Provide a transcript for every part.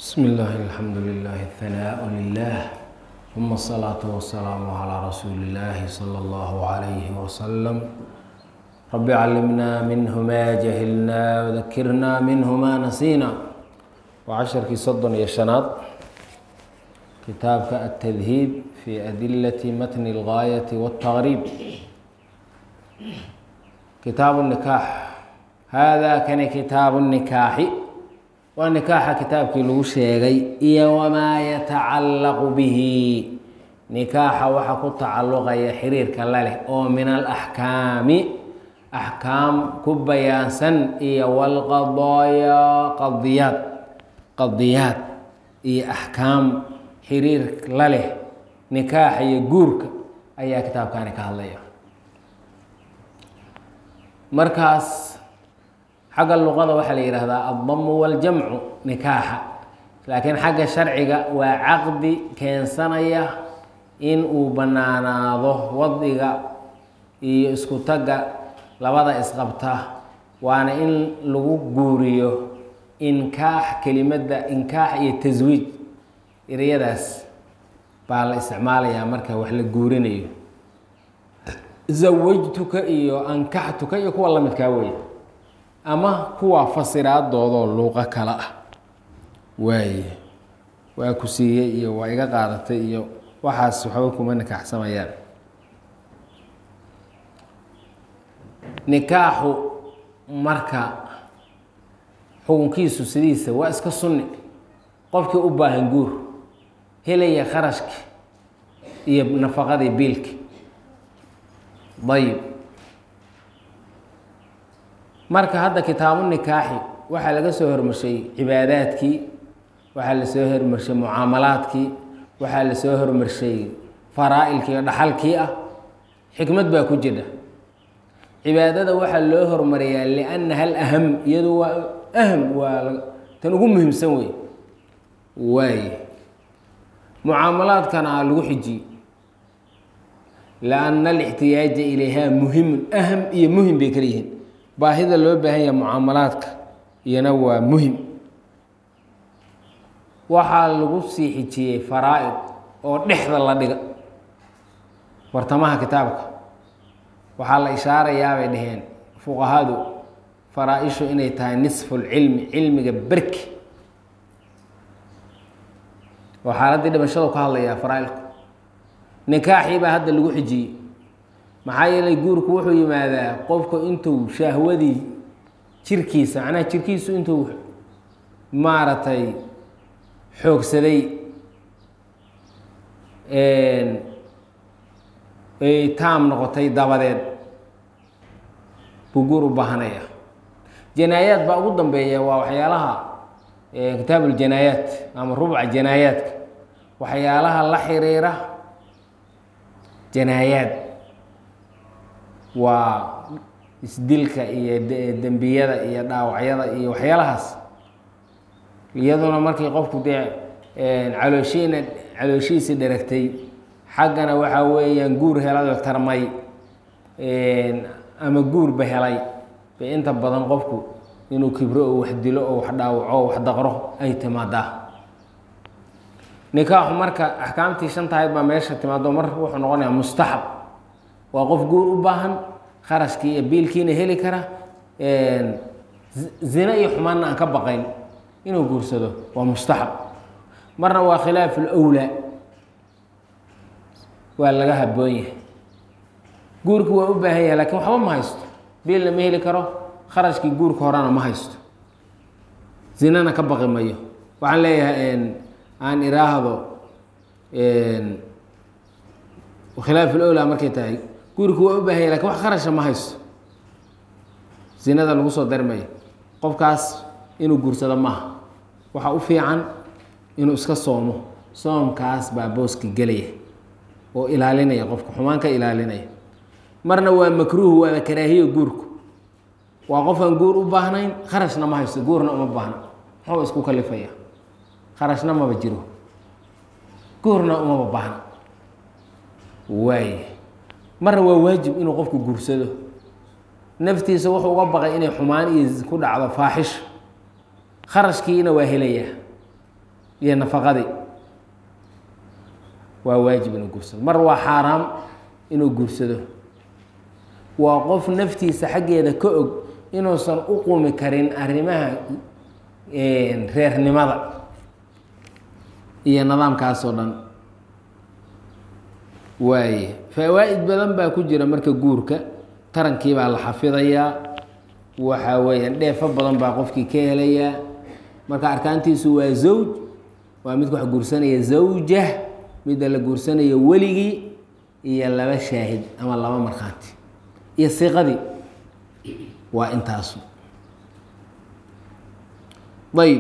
بسم الله الحمد لله الثناء لله ثم الصلاة والسلام على رسول الله صلى الله عليه وسلم رب علمنا منه ما جهلنا وذكرنا منه ما نسينا وعشركii soddon iyo شhanaad kitaabka التdهيب في أدلة متن الغاية والتغريب kitaaب النكاح hada kani kitaaب النكاaxi waa nikaaxa kitaabkii lagu sheegay iyo wamaa yatacallaqu bihi nikaaxa waxa ku tacalluqaya xiriirka la leh oo min alaxkaami axkaam ku bayaansan iyo walqadaaya qadiyaad qadiyaad iyo axkaam xiriir la leh nikaaxa iyo guurka ayaa kitaabkani ka hadlaya markaas xagga luqada waxaa la yidhaahdaa addamu waljamcu nikaaxa laakiin xagga sharciga waa caqdi keensanaya in uu bannaanaado waddiga iyo isku tagga labada isqabta waana in lagu guuriyo inkaax kelimadda inkaax iyo taswiij ereyadaas baa la isticmaalayaa marka wax la guurinayo zawajtuka iyo ankaxtuka iyo kuwa lamidkaa weeye ama kuwa fasiraadoodoo luuqo kale ah waaye waa ku siiyey iyo waa iga qaadatay iyo waxaas waxba kuma nikaaxsamayaan nikaaxu marka xukunkiisu sidiisa waa iska sunni qofkii u baahan guur helaya kharashki iyo nafaqadii biilki dayib marka hadda kitaabu nikaaxi waxaa laga soo hormarshay cibaadaadkii waxaa lasoo hormarshay mucaamalaadkii waxaa lasoo hormarshay faraa-ilkii oo dhaxalkii ah xikmad baa ku jira cibaadada waxaa loo hormariyaa liannaha alaham iyadu waa aham waa tan ugu muhiimsan wey waaye mucaamalaadkana lagu xijiye lianna alixtiyaaja ilayha muhimun aham iyo muhim bay kala yihiin baahida loo baahan yaha mucaamalaadka iyana waa muhim waxaa lagu sii xijiyey faraa-id oo dhexda la dhiga wartamaha kitaabka waxaa la ishaarayaa bay dhaheen fuqahadu faraa-ishu inay tahay nisfulcilmi cilmiga berki oo xaaladdii dhimashadu ka hadlayaa faraa-ilku nikaaxii baa hadda lagu xijiyey maxaa yeelay guurku wuxuu yimaadaa qofku intuu shahwadii jirkiisa macnaha jirkiisu intuu maaragtay xoogsaday ay taam noqotay dabadeed buu guur u baahanaya janaayaad baa ugu dambeeya waa waxyaalaha kitaab uljanaayaat ama rubca janaayaadka waxyaalaha la xiriira janaayaad waa isdilka iyo dembiyada iyo dhaawacyada iyo waxyaalahaas iyaduna markii qofku dee calooshiina calooshihiisii dheragtay xaggana waxaa weeyaan guur helado tarmay ama guurba helay bay inta badan qofku inuu kibro oo wax dilo oo wax dhaawaco oo wax daqro ay timaadaa nikaaxu marka axkaamtii shantahayd baa meesha timaado mar wuxuu noqonayaa mustaxab waa qof guur u baahan kharashkii iyo biilkiina heli kara zina iyo xumaanna aan ka baqayn inuu guursado waa mustaxab marna waa khilaafu lwlaa waa laga haboon yahay guurki waa u baahan yahay lakin waxba ma haysto biilna ma heli karo kharashkii guurka horena ma haysto zinana ka baqi mayo waxaan leeyahay aan iraahdo khilaaf lowlaa markay tahay guurku waa u baahanya lakin wax kharasha ma haysto zinada lagu soo darmayo qofkaas inuu guursado maaha waxaa u fiican inuu iska soomo soomkaas baa booska gelaya oo ilaalinaya qofka xumaan ka ilaalinaya marna waa makruuh waaba karaahiyo guurku waa qofaan guur u baahnayn kharashna ma haysto guurna uma baahna muxuu isku kalifaya kharashna maba jiro guurna umaba baahna waay marna waa waajib inuu qofku guursado naftiisa wuxuu uga baqay inay xumaan iyo ku dhacdo faaxisho kharashkiina waa helayaa iyo nafaqadii waa waajib inuu guursado mar waa xaaraam inuu guursado waa qof naftiisa xaggeeda ka og inuusan u qumi karin arrimaha reernimada iyo nidaamkaas oo dhan waaye fawaa-id badan baa ku jira marka guurka tarankii baa la xafidayaa waxa weeyaan dheefo badan baa qofkii ka helayaa marka arkaantiisu waa zawj waa midka wax guursanaya zawja midda la guursanaya weligii iyo laba shaahid ama laba markhaanti iyo siiqadii waa intaasu ayb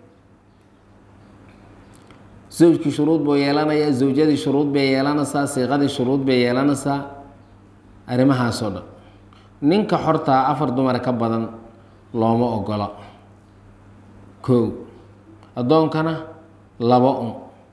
zawjkii shuruud buu yeelanayaa zawjadii shuruud bay yeelanaysaa siiqadii shuruud bay yeelanaysaa arrimahaasoo dhan ninka xortaa afar dumara ka badan looma ogola kow addoonkana laba un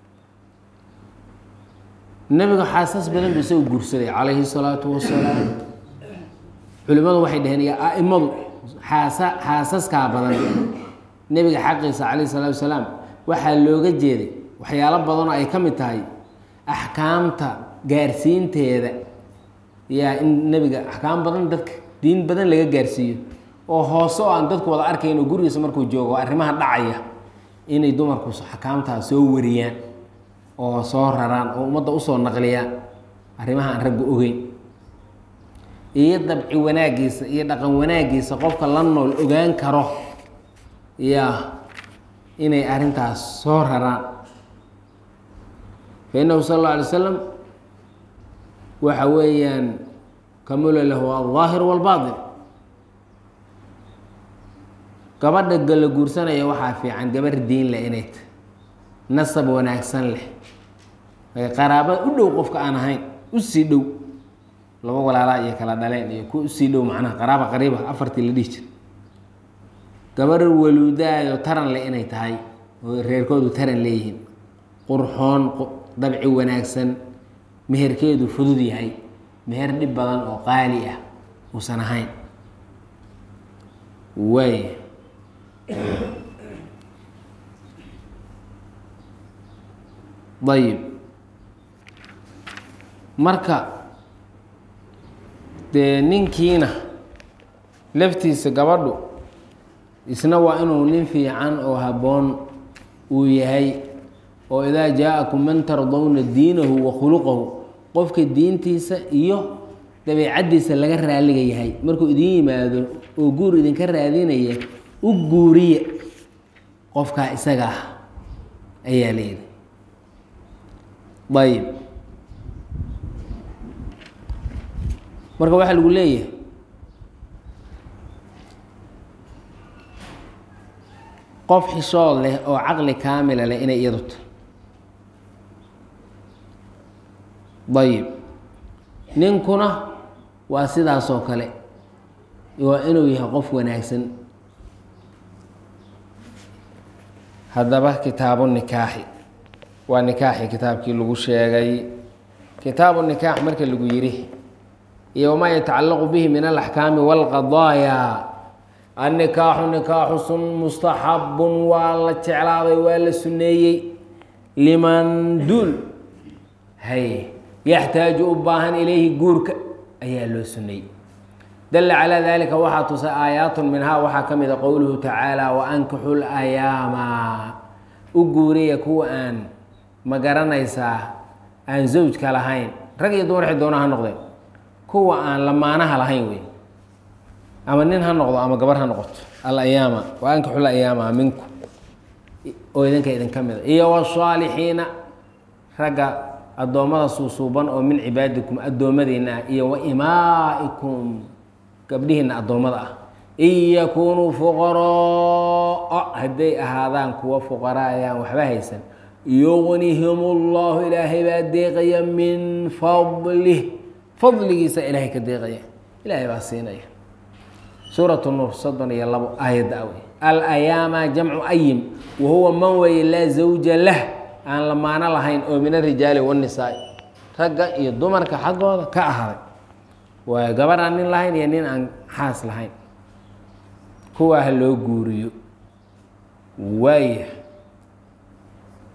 nebiga xaasas badan buu isagu guursaday calayhi salaatu wasalaam culimmadu waxay dhaheen iyo a'imadu xaasa xaasaskaa badan nebiga xaqiisa calayhi salaatu wasalaam waxaa looga jeeday waxyaalo badanoo ay ka mid tahay axkaamta gaarsiinteeda yaa in nebiga axkaam badan dadka diin badan laga gaarsiiyo oo hoose oo aan dadku wada arkayn oo gurigiisa markuu joogo arrimaha dhacaya inay dumarku axkaamtaas soo wariyaan oo soo raraan oo ummadda usoo naqliyaan arrimaha aan ragga ogeyn iyo dabci wanaagiisa iyo dhaqan wanaagiisa qofka la nool ogaan karo yaa inay arrintaas soo raraan fa innahu sala alla alay slam waxa weeyaan kamula lahu aldaahir walbaatin gabadha gala guursanaya waxaa fiican gabar diin leh inay tahy nasab wanaagsan leh qaraaba u dhow qofka aan ahayn usii dhow laba walaalaa iyo kala dhaleen iyo kuwa usii dhow macnaha qaraaba qariiba afartii la dhihi jira gabar waluudaayo taran leh inay tahay oo reerkoodu taran leeyihiin qurxoon dabci wanaagsan meherkeedu fudud yahay meher dhib badan oo qaali ah uusan ahayn waay ayib marka dee ninkiina laftiisa gabadhu isna waa inuu nin fiican oo habboon uu yahay oo idaa jaa-akum man tardawna diinahu wa khuluqahu qofka diintiisa iyo dabeicaddiisa laga raaliga yahay markuu idin yimaado oo guur idinka raadinaya u guuriya qofkaa isaga ah ayaa layidhi ayib marka waxaa lagu leeyahay qof xishood leh oo caqli kaamila leh inay iyadu tahy ayib ninkuna waa sidaasoo kale waa inuu yahay qof wanaagsan haddaba kitaabu nikaaxi waa nikaaxi kitaabkii lagu sheegay kitaabu nikaax marka lagu yidhi iyo wamaa yatacallaqu bihi min alaxkaami walqadaaya annikaaxu nikaaxu sun mustaxabun waa la jeclaaday waa la suneeyey liman duul hay yaxtaaju u baahan ilayhi guurka ayaa loo suneeyey dalla calaa dalika waxaa tusay aayaatun minhaa waxaa ka mid a qowluhu tacaala waankixu layaama u guuriya kuwa aan ma garanaysaa aan zawjka lahayn rag iyo dumar xi doona ha noqdeen kuwa aan lamaanaha lahayn wey ama nin ha noqdo ama gabar ha noqoto alayaama waankixu layaama minku oo idinka idinka mida iyo wasaalixiina ragga addoommada suusuuban oo min cibaadikum addoommadiina ah iyo wa imaa'ikum gabdhihiina addoommada ah in yakunuu fuqaraa hadday ahaadaan kuwa fuqaraa ayaan waxba haysan yugnihim ullahu ilaahay baa deeqaya min fadlih fadligiisa ilaahay ka deeqaya ilaahay baa siinaya suurat nuur soddon iyo labo aayadda awey alayaama jamcu ayim wa huwa man weye laa zawja lah aan lamaano lahayn oo min arijaali wanisaai ragga iyo dumarka xaggooda ka ahaaday waayo gabar aan nin lahayn iyo nin aan xaas lahayn kuwaa ha loo guuriyo waaya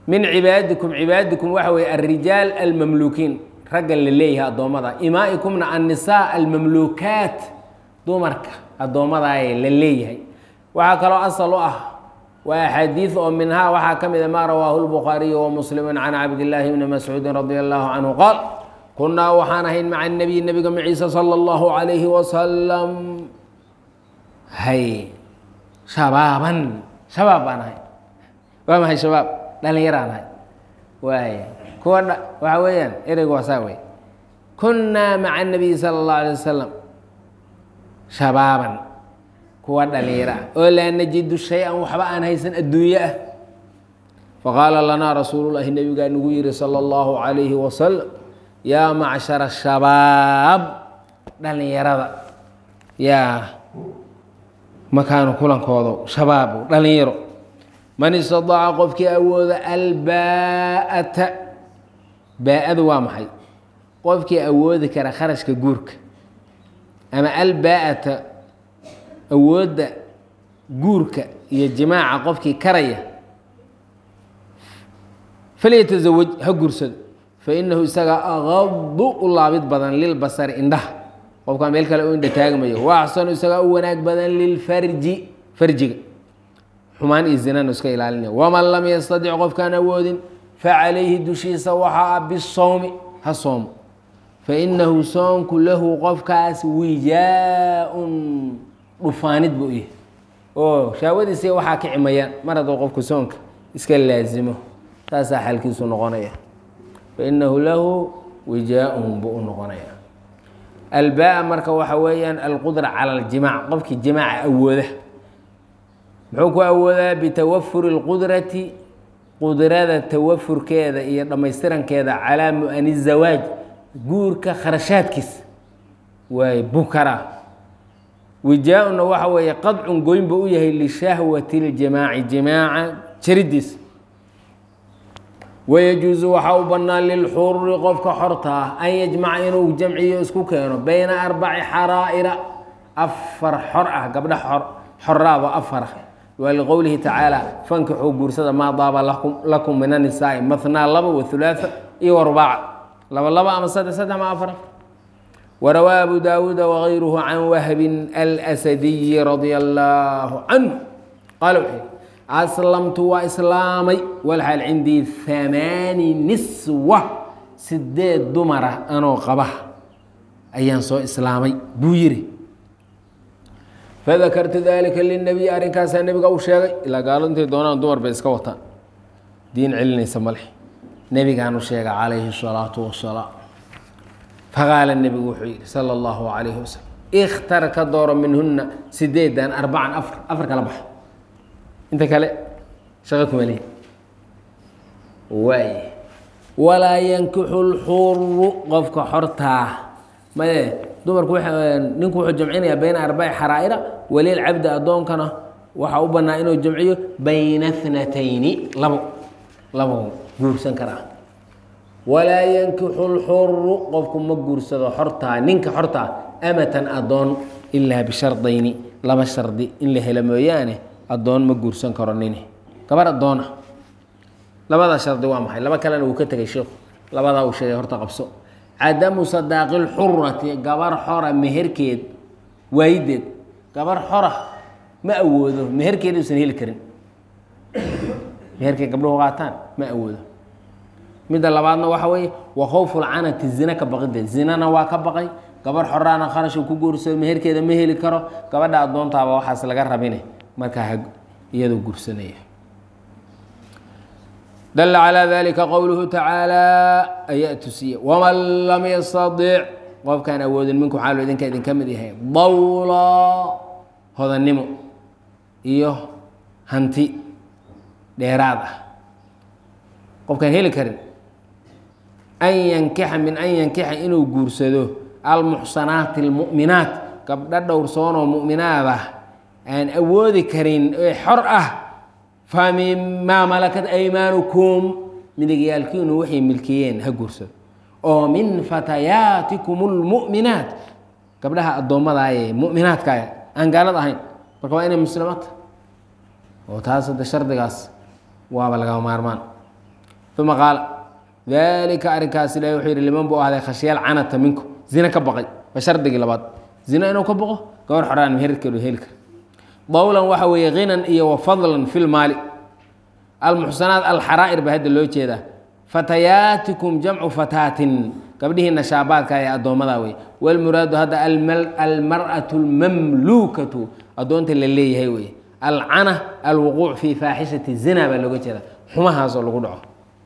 min cibaadikum cibaadikum waxa weeye alrijaal almamluukiin ragga la leeyahay addoommada imaa'ikumna annisaa almamluukaat dumarka addoommadaay la leeyahay waxaa kaloo asal u ah waa axaadiid oo minhaa waxaa ka mida maa rawaahu lbukhaariyu wa muslimu can cabdillaahi bni mascuudin radia allahu canhu qaal kunnaa waxaan ahayn maca nabiy nabiga maciise sala allahu calayhi wasalam hay shabaaban shabaab baan ahay waa maxay shabaab dhalinyaraan ahay waay kuwa dha waxa weeyaan ereygu waasaa wey kunnaa maca nabiyi sala allahu alay wasalam shabaaban kuwa dhalinyaro ah oo laa najidu shay-an waxba aan haysan adduunye ah faqaala lanaa rasuulullahi nabigaa nagu yihi sala allahu calayhi wasalam yaa macshara shabaab dhalinyarada yaa makaanu kulankoodo shabaabu dhalinyaro man istadaaca qofkii awooda albaa-ata baa-adu waa maxay qofkii awoodi kara kharashka guurka ama albaa-ata awoodda guurka iyo jimaaca qofkii karaya falyatazawaj ha guursado fainahu isaga aqadu u laabid badan lilbasari indhaha qofkaa meel kale u indha taagmayo wa axsanu isagaa u wanaag badan lilfarji farjiga xumaan iyo zinana iska ilaalinaya waman lam yastadic qofkaan awoodin facalayhi dushiisa waxaa bisowmi ha soomo fainahu soonku lahu qofkaas wijaa-un dhufaanid buu yahay oo shaawadiisa waxaa ka cimayaan mar hadduu qofku soonka iska laasimo saasaa xalkiisu noqonaya fainahu lahu wijaa-un buu u noqonaya albaa marka waxa weeyaan alqudra cala aljimaac qofkii jimaaca awooda muxuu ku awoodaa bitawafuri اlqudrati qudrada tawafurkeeda iyo dhammaystirankeeda calaa mu-ani zawaaj guurka kharashaadkiisa waay bukara wijaa-una waxa weeye qadcun goyn buu u yahay lishahwati اljimaaci jimaaca jaridiisa wayajuusu waxaa u bannaan lilxururi qofka xorta ah an yajmaca inuu jamciyo isku keeno bayna arbaci xaraa'ira afar xor ah gabdha xoraaba afara waa liqowlihi tacaala fankixuu guursada maa daaba lakum min anisaa'i mathnaa laba wa hulaaa iyo warubaaca laba laba ama saddex saddex ma afar warawaa abu daawuuda wagayruhu can wahbin alsadiyi radia allaahu canhu qaala wuxuu aslamtu waa islaamay walxaal cindii hamaani niswa sideed dumara anoo qaba ayaan soo islaamay buu yidhi fadakartu dalika linabiy arrinkaasaa nebiga u sheegay ilaa gaalo intay doonaan dumar bay iska wataan diin celinaysa male nebigaan u sheegay calayhi الsalaatu wasalaam faqaala nebigu wuxuu yidhi sala اllahu calayhi wasalam ikhtar ka dooro minhuna sideedan arbacan afar afar kala baxa inta kale shaqo kuma lihi waay walaa yankixu lxuru qofka xortaa maye dumarku ninku wuxuu jamcinayaa bayna arbaci xaraa'ira walil cabdi addoonkana waxaa u bannaa inuu jamciyo bayna thnatayni labo labo guursan karaa walaa yankixu lxuru qofku ma guursado xortaa ninka xortaa amatan addoon ilaa bishardayni laba shardi in la helo mooyaane addoon ma guursan karo nini gabar addoona labadaa shardi waa maxay laba kalena wuu ka tegay sheikhu labadaa uu sheegay horta qabso cadamu sadaaqi lxurati gabar xora meherkeed waayideed gabar xora ma awoodo meherkeeda usan heli karin meherkeed gabdhuhu qaataan ma awoodo midda labaadna waxa weeye wa khowfulcanati zina ka baqideed zinana waa ka baqay gabar xoraana kharash uu ku guursado meherkeeda ma heli karo gabadha addoontaaba waxaas laga rabine markaa iyadoo gursanaya dala calىa dalika qowluhu tacaalى ayaa tusiye waman lam yastadic qofkaan awoodin minku xaalo idinka idinka mid yahay dawla hodannimo iyo hanti dheeraad ah qofkaan heli karin an yankixa min an yankixa inuu guursado almuxsanaati اlmu'minaat gabdho dhowrsoonoo mu'minaad ah aan awoodi karin ee xor ah fa mimaa malakat aymaanukum midigyaalkiinu waxay milkiyeen ha guursado oo min fatayaatikum اlmu'minaat gabdhaha addoommadaayee mu'minaadkaah aan gaalad ahayn marka waa inay muslimaata oo taas hadda shardigaas waaba lagama maarmaan uma qaala dalika arrinkaas ilahi wuxuu yidhi liman buu ahday khashyaal canata minku zine ka baqay waa shardigii labaad zine inuu ka baqo gabar xoraan meherkeedu heli kara dowlan waxa weeye hinan iyo wa fadlan fi lmaali almuxsanaat alxaraa'ir baa hadda loo jeedaa fatayaatikum jamcu fataatin gabdhihiina shaabaadka ee addoommada wey walmuraadu hadda almar'atu almamluukatu addoonta la leeyahay wey alcana alwuquuc fi faaxishati zina baa looga jeeda xumahaasoo lagu dhaco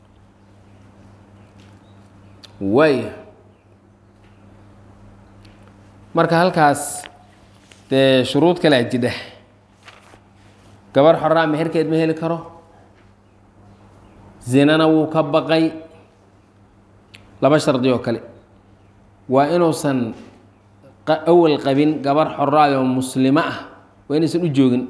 way marka halkaas dee shuruud kalea jidha gabar xoraa meherkeed ma heli karo zinana wuu ka baqay laba shardi oo kale waa inuusan awal qabin gabar xoraayoo muslimo ah waa inaysan u joogin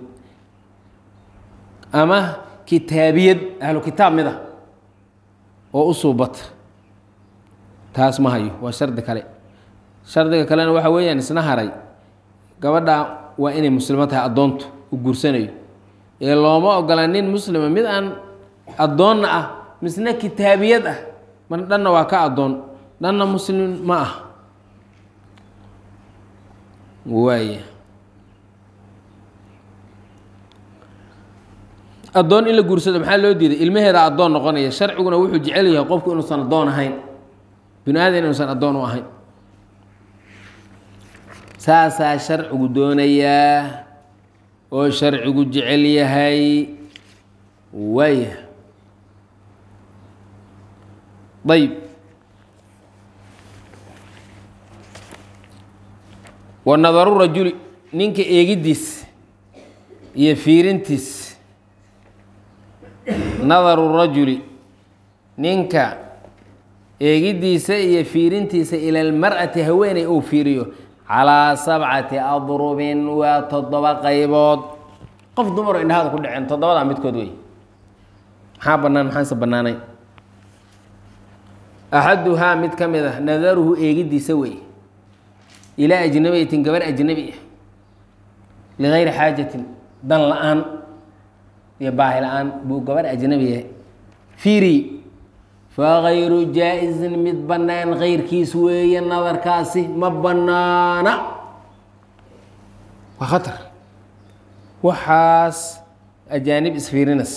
ama kitaabiyad ahlu kitaab mid ah oo u suubata taas ma hayo waa shardi kale shardiga kalena waxa weeyaan isna haray gabadha waa inay muslimo tahay addoontu u guursanayo ee looma ogola nin muslima mid aan addoonna ah misna kitaabiyad ah mar dhanna waa ka addoon dhanna muslim ma ah waaya addoon in la guursado maxaa loo diiday ilmaheeda addoon noqonaya sharciguna wuxuu jecel yahay qofku inuusan addoon ahayn binu aadan inuusan addoon u ahayn saasaa sharcigu doonayaa oo sharcigu jecel yahay waaya ayb wa nadaru rajuli ninka eegiddiis iyo fiirintiis nadaru rajuli ninka eegiddiisa iyo fiirintiisa ila almar'ati haweeney uu fiiriyo calaa sabcati adrubin waa toddoba qaybood qof dumaro indhahada ku dhaceen toddobadaa midkood wey maxaa bannaan maxaanse bannaanay axaduhaa mid ka mid ah nadaruhu eegiddiisa wey ilaa ajnabiyatin gabar ajnabi ah ligayri xaajatin dan la-aan iyo baahi la-aan buu gabar ajnabiya fiiri fagayru jaa-izin mid bannaan kayrkiis weeye nadarkaasi ma bannaana waa khatar waxaas ajaanib isfiirinas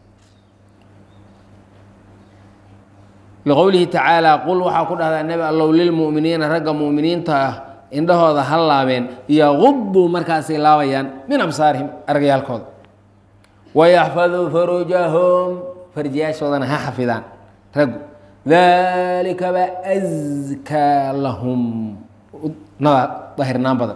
liqowlihi tacaala qul waxaa ku dhahdaa nebi allow lilmu'miniina ragga mu'miniinta ah indhahooda ha laabeen yaquduu markaasay laabayaan min absaarihim argayaalkooda wayaxfaduu farujahum farjiyaashoodana ha xafidaan raggu dalika baa askaa lahum nada dahirnaan badan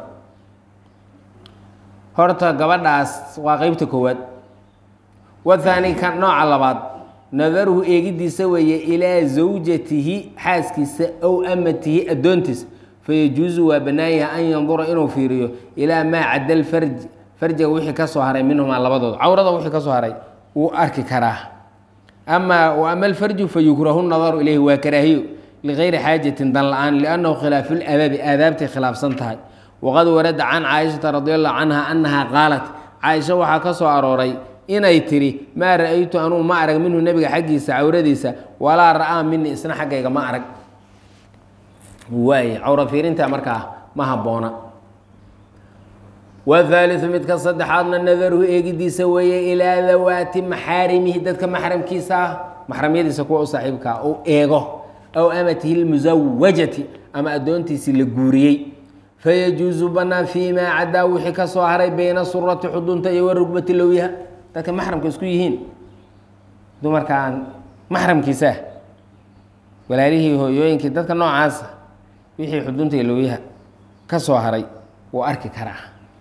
horta gabadhaas waa qeybta koowaad wathaani kan nooca labaad nadaruhu eegiddiisa weeye ilaa zawjatihi xaaskiisa ow amatihi addoontiisa fayajuusu waa bannaanyaha an yandura inuu fiiriyo ilaa maa cadda lfarj farjiga wixii ka soo haray minhumaa labadooda cawrada wixii ka soo haray wuu arki karaa ama ama alfarju fayukrahu nadaru ilayhi waa karaahiyo ligayri xaajatin dan la-aan liannahu khilaafu ladabi aadaabtay khilaafsan tahay waqad warada can caaishata radi allahu canha annaha qaalat caaisha waxaa ka soo arooray inay tiri maa ra-aytu anuu ma arag minhu nebiga xaggiisa cawradiisa walaa ra-aa mini isna xaggayga ma arag waay cawra fiirinta markaa ma habboona whaaliu midka saddexaadna nadaruhu eegidiisa weeye ilaa dawaati maxaarimihi dadka maxramkiisa ah maxramyadiisa kuwa u saaxiibkaa u eego aw amatihi lmusawajati ama addoontiisii la guuriyey fayajuusu banaan fii maa cadaa wixii ka soo haray bayna surati xudunta iyo warugbati lowyaha dadka maxramka isku yihiin dumarkaan maxramkiisaa walaalihii hooyooyinkii dadka noocaasa wixii xudunta iyo lowyaha ka soo haray wuu arki karaa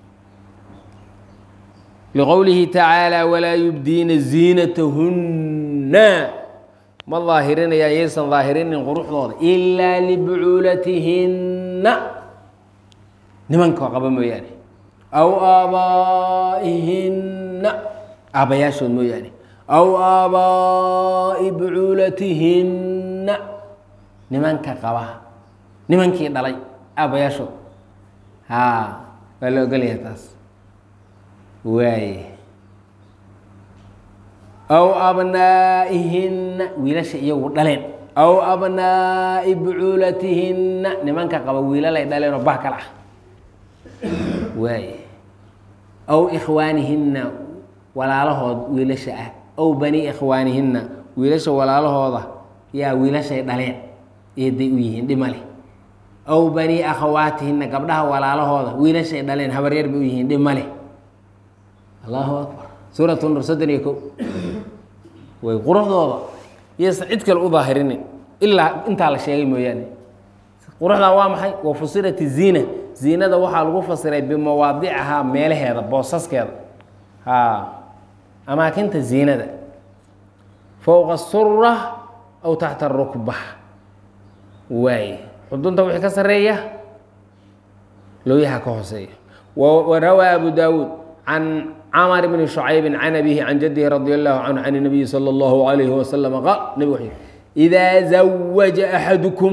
liqowlihi tacaalى walaa yubdiina ziinatahunna ma daahirinaya yaysan daahirinin quruxdooda ilaa libucuulatihinna nimanka qaba mooyaane aw aabaa'ihinna aabbayaashood mooyaane aw aabaa'i bucuulatihinna nimanka qaba nimankii dhalay aabbayaashood haa waa la ogolyahay taas waaye aw abnaa'ihinna wiilasha iyagu dhaleen aw abnaa'i bucuulatihinna nimanka qaba wiilalay dhaleenoo bah kala ah waay aw ikhwaanihinna walaalahood wiilasha ah aw bani ikhwaanihinna wiilasha walaalahooda yaa wiilashay dhaleen eeday u yihiin dhimale aw bani akhawaatihinna gabdhaha walaalahooda wiilashay dhaleen habaryar bay u yihiin dhimale allahu akbar suurat nur soddon iyo ko way quruxdooda yaysan cid kale u daahirinin ilaa intaa la sheegay mooyaane quruxdaa waa maxay wa fusirat ziina ziinada waxaa lagu fasiray bimawaadicahaa meelaheeda boosaskeeda ha amaakinta ziinada fowqa sura aw taxta rukba waay xudunta wixii ka sareeya looyaha ka hooseeya warawaa abu daawuud can camar bni shucaybi can abihi can jadihi radi allahu canhu can nabiyi salى اllahu alayhi wasalam qaal nabig wuxuu yihi idaa zawaja axadukum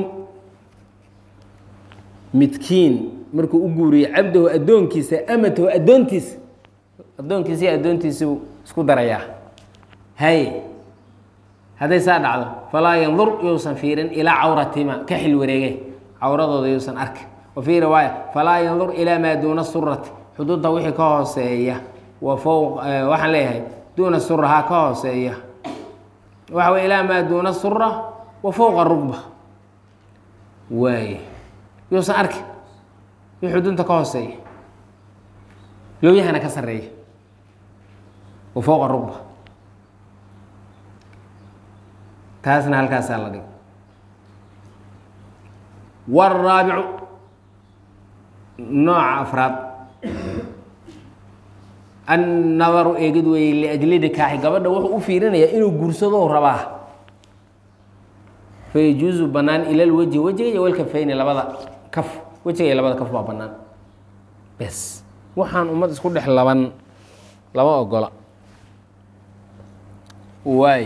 midkiin markuu u guuriyo cabdahu addoonkiisa amatahu addoontiisa addoonkiisa iyo addoontiisau isku darayaa hay hadday saa dhacdo falaa yandur yousan fiirin ilaa cawratima ka xil wareege cawradooda yousan arkin wa fii riwaaya falaa yandur ilaa maa duuna surati xuduudda wixii ka hooseeya wa fowq waxaan leeyahay duuna surahaa ka hooseeya waxa wey ilaa maa duuna sura wa fowqa rugba waay yousan arkin wixii xudunta ka hooseeya lowyahana ka sareeya wa fowqa rugba taasna halkaasaa la dhig wاraabicu nooca afraad annadaru eegid weeye liajli nikaaxi gabadha wuxuu u fiirinayaa inuu guursadou rabaa fayajuuzu banaan ila lwejhi wejiga iyo walkafayni labada kaf wejiga iyo labada kaf baa banaan bes waxaan ummad isku dhex laban lama ogola waay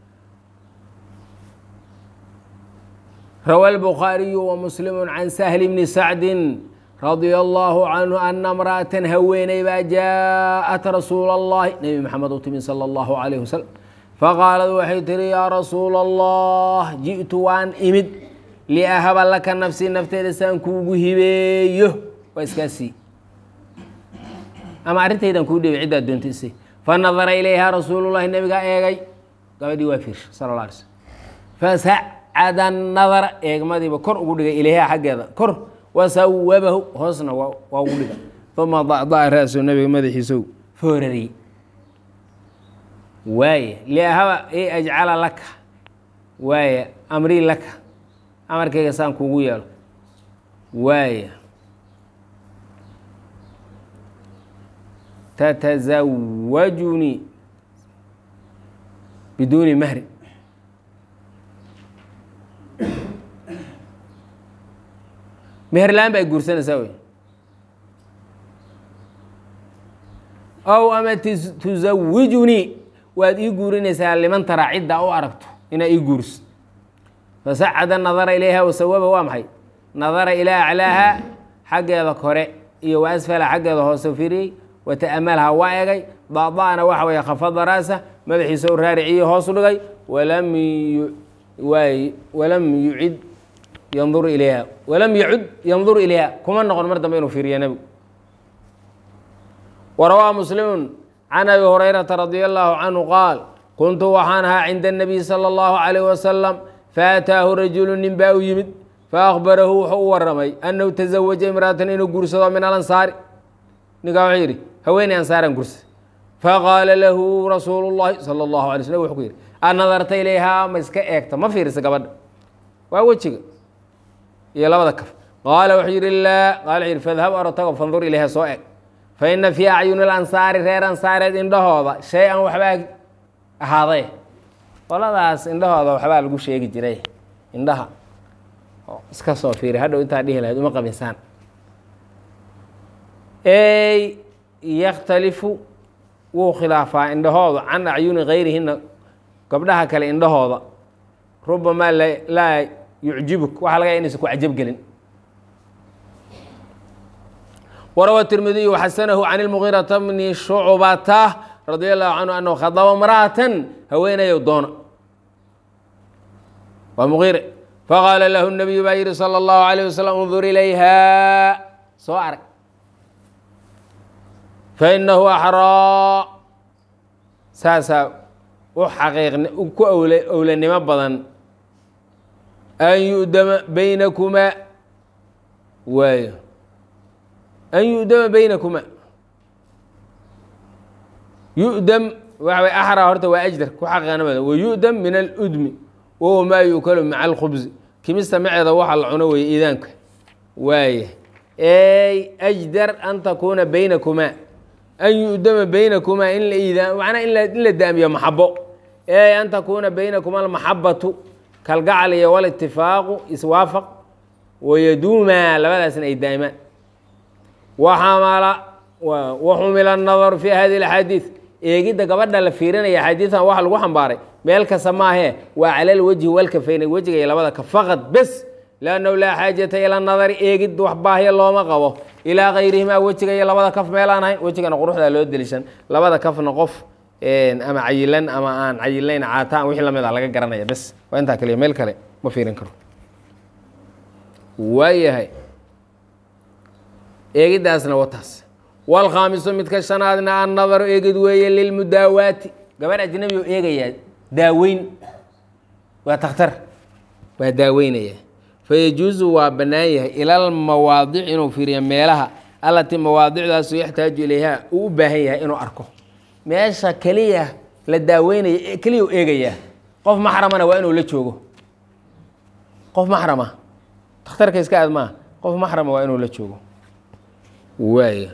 rawى الbخاaرiي ومسلم عن سهل بن سعد رضي الله عنه أن امرأة haweeney baa جاءت رasuuل اللhi نبي محamed u timi slى الله عليه وسلم faqاalad waxay tihi yaa rasuul الlah jiئtu waan imid لأhaba laka nafsي nafteeda saan kuugu hibeeyo waa iskaasii ama arrintaydan kuu dhibay ciddaa doonta isi fanadara ilayha rasuul الlahi nebigaa eegay gabadhii waa fiirsha sal اه عليه sلم fasacada nadara eegmadiiba kor ugu dhigay ilayha xaggeeda kor wasawabahu hoosna waa ugu dhiga uma dacdaca ra-su nabiga madaxiisow foorariyey waaya liahaba i ajcala laka waaya amrii laka amarkayga saan kuugu yeelo waaya tatasawajunii biduuni mahri meherlaan ba ay guursanaysaa wey ow ama tusawijunii waad ii guurinaysaa liman taraa ciddaa u aragto inaa ii guuriso fasacada nadara ilayha wasawaba waa maxay nadara ilaa aclaaha xaggeeda kore iyo wa asfala xaggeeda hoose firiyey wata'amalha waa egay daada'na waxa weeye khafada raasa madaxiisa u raariciyo hoos u dhigay walam waay walam yucid yandur ilayha walam yacud yandur ilayha kuma noqon mar dambe inuu fiiriya nebigu warawaa muslimu can abi hurayrata radi allahu canhu qaal kuntu waxaan ahaa cinda الnabiy salى اllahu عalayh wasalam faataahu rajulu nin baa u yimid faakbarahu wuxuu u waramay annahu taزawaja imraatan inuu guursado min alansaari ninkaa wuxuu yidhi haweeney ansaaran guursa faqaala lahu rasuulu اllahi salى اllahu alay slm wuxuu ku yidhi anadarta ilayhaa ma iska eegta ma fiirisa gabadha waa wejiga iyo labada kaf qaala wuxuu yidhi laa qaala wuxuu yidhi fadhab orotago fandur ilayha soo eg fa ina fii acyuni lansaari reer ansaareed indhahooda shay-an waxbaa ahaaday qoladaas indhahooda waxbaa lagu sheegi jiray indhaha iska soo fiiri hadhow intaa dhihi lahayd uma qabinsaan ey yakhtalifu wuu khilaafaa indhahooda can acyuni gayrihina gabdhaha kale indhahooda rubamaa laa yucjibuk waxaa laga ya inaysan ku cajab gelin warawa tirmidiyu xasanahu can اlmugiirata bni shucbata radia allahu canhu anahu khadaba imra'atan haweenayow doona waa muqiire faqaala lahu nabiyu baa yihi sala allahu alayh wasalam undur ilayha soo arag fainahu axraa saasaa u xaqiiqn ku owle owlanimo badan an yu'dama baynakumaa waayo an yu'dama baynakumaa yu'dam waxa way axraa horta waa ajdar ku xaqiiqna badan wa yu'dam min aludmi wahuwa maa yuukalu maca alkhubsi kimista maceeda waxa la cuno weeye iidaanka waaya ey ajdar an takuuna baynakumaa an yu'dama baynakumaa in la iidaan macnaa in la in la daamiyo maxabo ey an takuuna baynakuma almaxabatu kalgacal iyo walitifaaqu iswaafaq wayaduumaa labadaasna ay daa'imaan waxamala waxumila annadaru fi hadi اlaxaadiid eegidda gabadha la fiirinaya xadiidan waxa lagu xambaaray meel kasta maahee waa cala lwajhi walkafayna wejiga iyo labada ka faqad bes lannahu laa xaajata ila nadari eegid wax baahya looma qabo ilaa kayrihimaa wejiga iyo labada kaf meelaan ahayn wejigana quruxdaa loo delishan labada kafna qof ama cayilan ama aan cayilayn caataan wixii lamid a laga garanaya bes waa intaa kaliya meel kale ma fiirin karo waayahay eegiddaasna wataas wاlkhaamisu midka shanaadna annadaru eegid weeye lilmudaawaati gabarh ajnabi oo eegayaa daaweyn waa takhtar waa daaweynaya fayajuusu waa bannaan yahay ila lmawaadic inuu fiiriyo meelaha allatii mawaadicdaasu yaxtaaju ilayha uu u baahan yahay inuu arko meesha keliya la daaweynaya keliya u eegayaa qof maxramana waa inuu la joogo qof maxrama takhtarka iska aad maa qof maxrama waa inuu la joogo waaya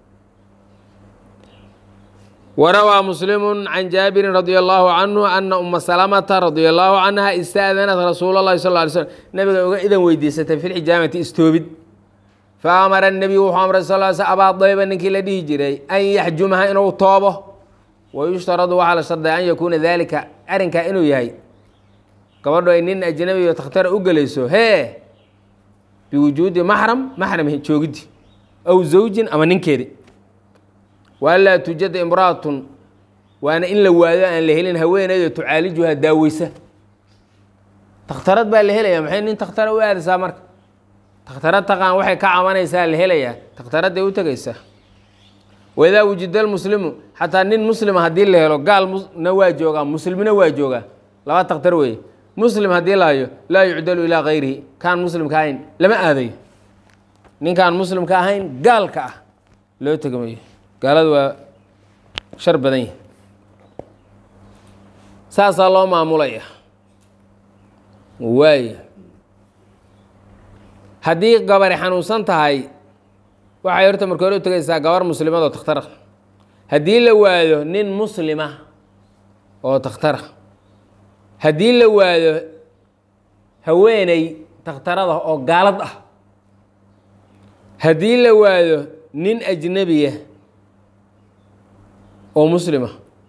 warawaa muslimu can jaabirin radi allahu canhu ana uma salamata radia allahu canha istaadanat rasuul اlahi sal ly slm nabiga uga idan weydiisatay fi lxijaamati istoobid faamara nebiyu wuxuu amray sal sl abaa dayba ninkii la dhihi jiray an yaxjumaha inuu toobo wayushtaradu waxaa la sharday an yakuuna dalika arrinkaa inuu yahay gabadho ay nin ajnabi o takhtara u gelayso hee biwujuudi maxram maxram joogiddi aw zawjin ama ninkeedi waanlaa tujada imra'atun waana in la waayo aan la helin haweeneydo tucaalijuha daaweysa takhtarad baa la helaya maxay nin takhtara u aadaysaa marka takhtarad taqaan waxay ka cabanaysaa la helayaa takhtaradday u tegaysaa waidaa wujida lmuslimu xataa nin muslima haddii la helo gaalna waa joogaa muslimna waa joogaa laba takhtar weeye muslim haddii la hayo laa yucdalu ilaa kayrihi kaan muslimka ahayn lama aadayo ninkaan muslimka ahayn gaalka ah loo tegmayo gaaladu waa shar badan yahi saasaa loo maamulaya waaya haddii gabari xanuunsan tahay waxay horta marka hore u tegaysaa gabar muslimad oo takhtara haddii la waayo nin muslima oo takhtara haddii la waayo haweeney takhtarada oo gaalad ah haddii la waayo nin ajnebiya oo muslima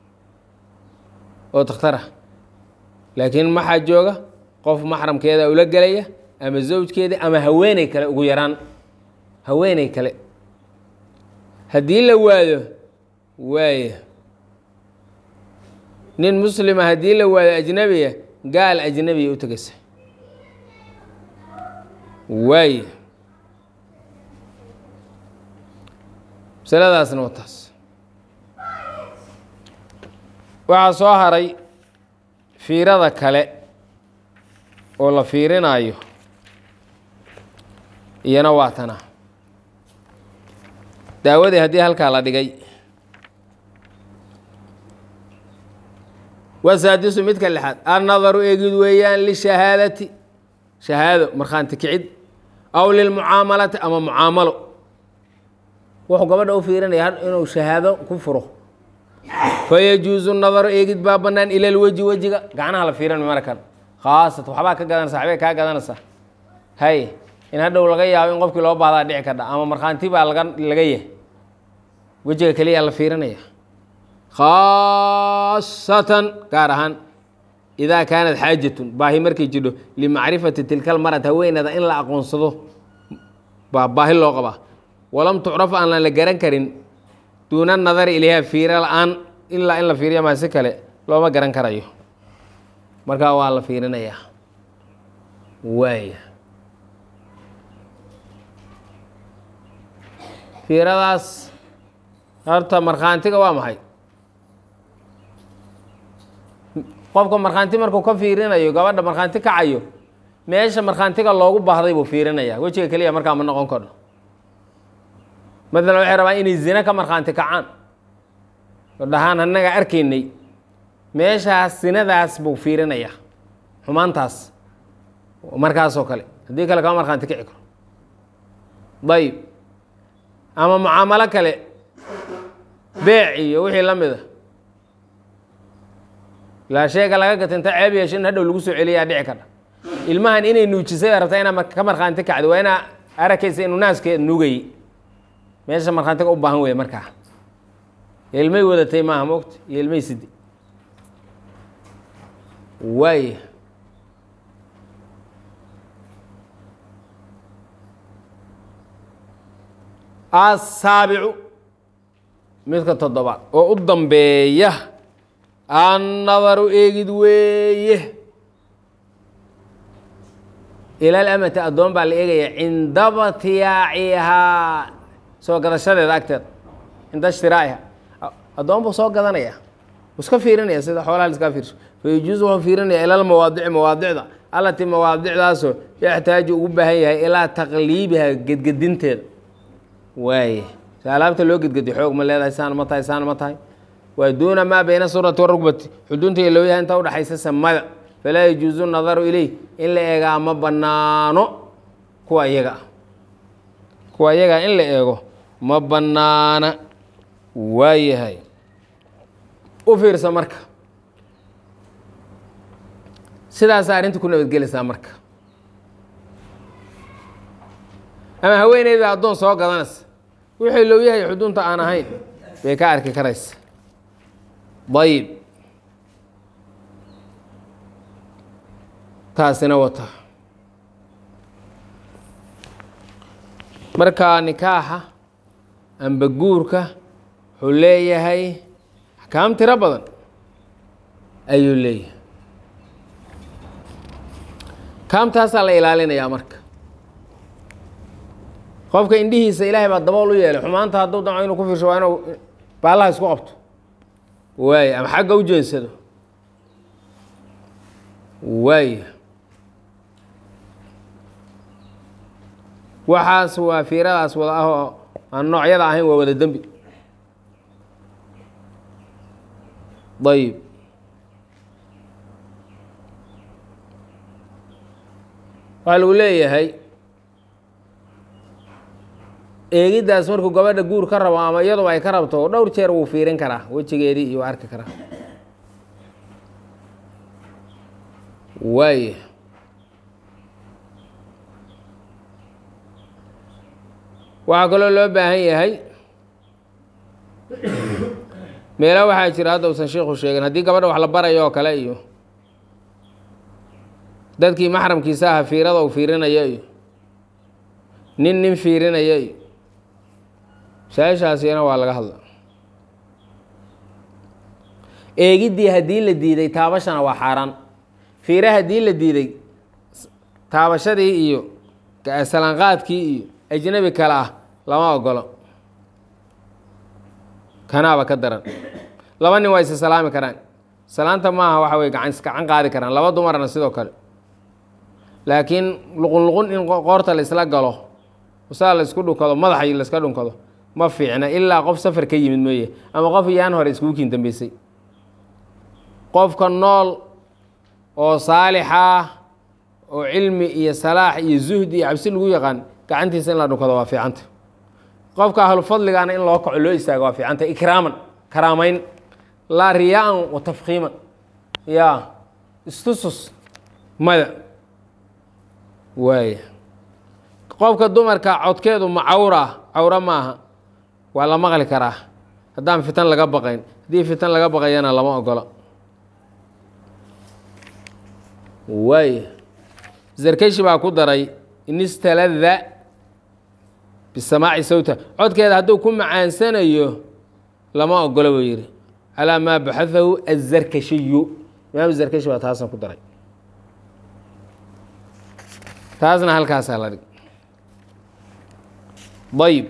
oo takhtar ah laakiin maxaa jooga qof maxramkeeda ula gelaya ama zawjkeeda ama haweeney kale ugu yaraan haweeney kale haddii la waayo waaya nin muslima haddii la waayo ajnebiya gaal ajnebiya u tegaysa waaya masaladaasna waa taas waxaa soo haray fiirada kale oo la fiirinayo iyana waa tana daawadii haddii halkaa la dhigay wasaadisu midka lixaad annadaru eegid weeyaan lishahaadati shahaado markhaanti kicid aw lilmucaamalati ama mucaamalo wuxuu gabadha u fiirinaya inuu shahaado ku furo fayajuuzu nadaru eegid baa bannaan ila lweji wejiga gacnaha la fiirin markan khaasatan waxbaa ka gadanaysa waxbay kaa gadanaysaa hay in hadhow laga yaabo in qofkii loo baahdaa dhici kardha ama markhaanti baa laga laga yahay wejiga keliya la fiirinaya khaasatan gaar ahaan idaa kaanat xaajatun baahi markay jidho limacrifati tilkal marad haweenada in la aqoonsado baa baahi loo qabaa walam tucraf aan la garan karin duuna nadari ilayha fiiro la-aan ilaa in la fiiriya maa si kale looma garan karayo markaa waa la fiirinayaa waaya fiiradaas horta markhaantiga waa maxay qofka markhaanti markuu ka fiirinayo gabadha markhaanti kacayo meesha markhaantiga loogu baahday buu fiirinaya wejiga keliya markaa ma noqon karo matalan waxay rabaa inay zine ka markhaanti kacaan oo dhahaan annaga arkaynay meeshaas sinadaas buu fiirinaya xumaantaas markaasoo kale haddii kale kama markhaanti kici karo dayib ama mucaamalo kale beec iyo wixii la mida ilaa sheega laga gata inta ceeb yeesho in hadhow lagu soo celiyaa dhici karta ilmahan inay nuujisay baa rabtaa inaa ka markhaanti kacdo waa inaa arakaysa inuu naaskeed nuugayey meesha markhaantiga u baahan weeye markaa ilmay wadatay maaha moogta iyo ilmay sidi waaya asaabicu midka toddobaad oo u dambeeya annadaru eegid weeye ilaal amati addoon baa la eegaya cinda batiyaacihaa soo gadashadeeda agteeda cinda ishtiraa'iha addoon buu soo gadanaya wuu iska fiirinaya sida xoolaha la iska fiirso fayajuusu wuxuu fiirinaya ila lmawaadici mawaadicda allatii mawaadicdaasoo yaxtaaju ugu baahan yahay ilaa taqliibiha gedgedinteeda waaye si alaabta loo gedgediyo xoog ma leedahay saan ma tahay saan ma tahay waa duuna maa bayna surati warugbati xudunta iyo looyaha inta udhaxaysa samada falaa yajuusu nadaru ileyh in la eegaa ma banaano kuwa iyaga ah kuwa iyagaa in la eego ma banaana waayahay u fiirsa marka sidaasa arrinta ku nabadgelaysaa marka ama haweeneyda addoon soo gadanaysa wixii loo yahay xudunta aan ahayn bay ka arki karaysa dayib taasina wata markaa nikaaxa amba guurka wuxuu leeyahay axkaam tiro badan ayuu leeyahay kaamtaasaa la ilaalinayaa marka qofka indhihiisa ilaahay baa dabool u yeelay xumaanta hadduu damco inuu ku fiirsho waa inuu baallaha isku qabto waay ama xagga u jeensado waay waxaas waa fiiradaas wada ah oo aan noocyada ahayn waa wada dembi ayib waxaa lagu leeyahay eegiddaas markuu gabadha guur ka rabo ama iyaduba ay ka rabto dhowr jeer wuu fiirin karaa wejigeedii iyo arki karaa waaya waxaa kaloo loo baahan yahay meela waxaa jira hadda usan sheikhu sheegin haddii gabadha wax la barayo oo kale iyo dadkii maxramkiisa aha fiirada uu fiirinaya iyo nin nin fiirinaya iyo masaa-ishaasina waa laga hadla eegiddii haddii la diiday taabashana waa xaaraan fiire haddii la diiday taabashadii iyo salaanqaadkii iyo ajnabi kale ah lama ogolo kanaaba ka daran laba nin waa isa salaami karaan salaanta maaha waxa wey gacan gacan qaadi karaan laba dumarna sidoo kale laakiin luqun luqun in qoorta la isla galo saa la isku dhunkado madaxa la iska dhunkado ma fiicna ilaa qof safar ka yimid mooye ama qof yaan hore iskugu kiin dambeysay qofka nool oo saalixa oo cilmi iyo salaax iyo zuhdi iyo cabsi lagu yaqaan gacantiisa in la dhunkado waa fiicanta qofka ahlufadligana in loo kaco loo istaago waa fiicanta ikraaman karaamayn laa riyaa-an wa tafkiiman ya istusus maya waaya qofka dumarka codkeedu ma cawra cawro maaha waa la maqli karaa haddaan fitan laga baqayn haddii fitan laga baqayana lama ogolo waaya zarkeshi baa ku daray inistalada bisamaaci sawta codkeeda hadduu ku macaansanayo lama ogolo buu yidhi calaa maa baxahahu azarkashiyu imaam zarkashi baa taasan ku daray taasna halkaasaa la dhig ayb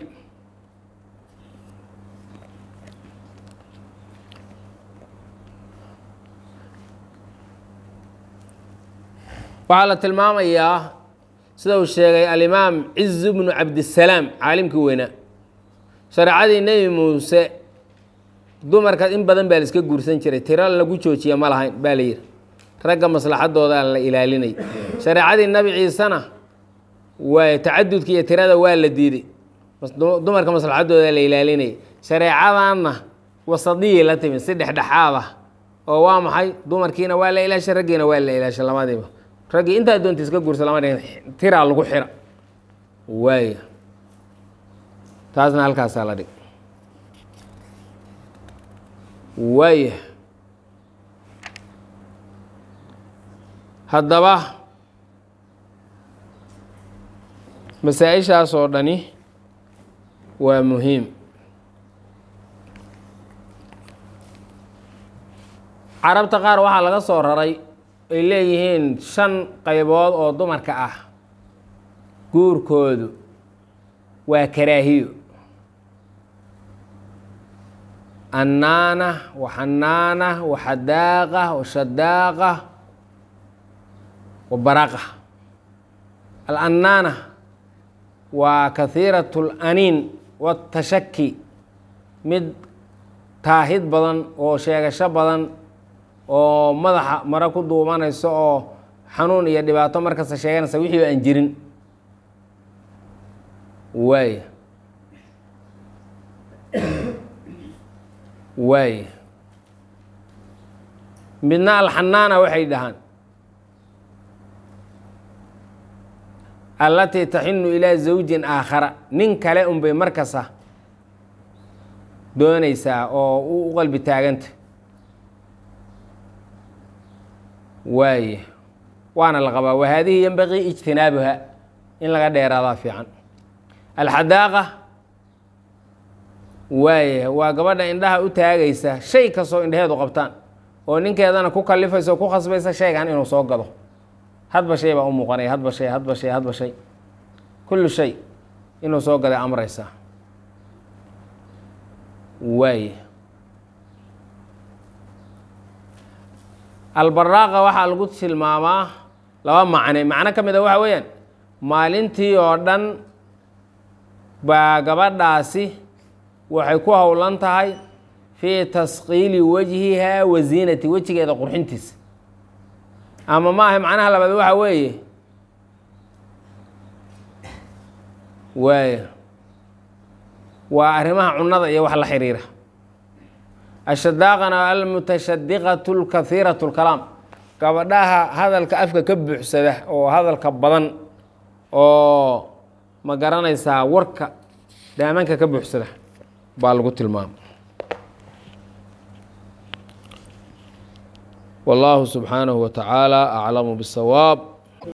waxaa la tilmaamayaa sida uu sheegay alimaam ciz bnu cabdisalaam caalimkii weynaa shareecadii nebi muuse dumarka in badan baa la iska guursan jiray tiro lagu joojiya ma lahayn baa la yihi ragga maslaxadooda la ilaalinay shareecadii nebi ciisena waa tacadudka iyo tirada waa la diiday dumarka maslaxadooda la ilaalinayay shareecadanna wasadiyay la timid si dhexdhexaad ah oo waa maxay dumarkiina waa la ilaashay raggiina waa la ilaashay labadiiba raggii intaa doonta iska guursa lama dhihin tiraa lagu xira waaya taasna halkaasaa la dhig waaya haddaba masaa-ishaas oo dhani waa muhiim carabta qaar waxaa laga soo raray ay leeyihiin shan qaybood oo dumarka ah guurkoodu waa karaahiyo annaana waxanaana waxadaaqa washadaaqa wabaraqa alannaana waa kahiirat laniin watashaki mid taahid badan oo sheegasho badan oo madaxa maro ku duubanayso oo xanuun iyo dhibaato markasta sheeganaysa wixii aan jirin waaya waaya midna alxanaana waxay dhahaan allatii taxinu ilaa zawjin aakhara nin kale unbay markasta doonaysaa oo u qalbi taaganta waaye waana la qabaa wa haadihi yenbaqii ijtinaabuha in laga dheeraadaa fiican alxadaaqa waaye waa gabadha indhaha u taagaysa shay kastoo indhaheedu qabtaan oo ninkeedana ku kalifaysa oo ku khasbaysa shaygan inuu soo gado hadba shay baa u muuqanaya hadba shay hadba shay hadba shay kullu shay inuu soo gaday amraysaa waaye albaraaqa waxaa lagu tilmaamaa laba macne macno ka mid a waxa weeyaan maalintii oo dhan baa gabadhaasi waxay ku howlan tahay fii tasqiili wajhihaa wa ziinati wejigeeda qurxintiisa ama maaha macnaha labaad waxa weeye waaya waa arrimaha cunada iyo wax la xiriira ashadaaqana almutashadiqatu lkahiiratu lkalaam gabadhaha hadalka afka ka buuxsada oo hadalka badan oo ma garanaysaa warka daamanka ka buuxsada baa lagu tilmaama والله سبحانه وتعالى أعلم بالصواب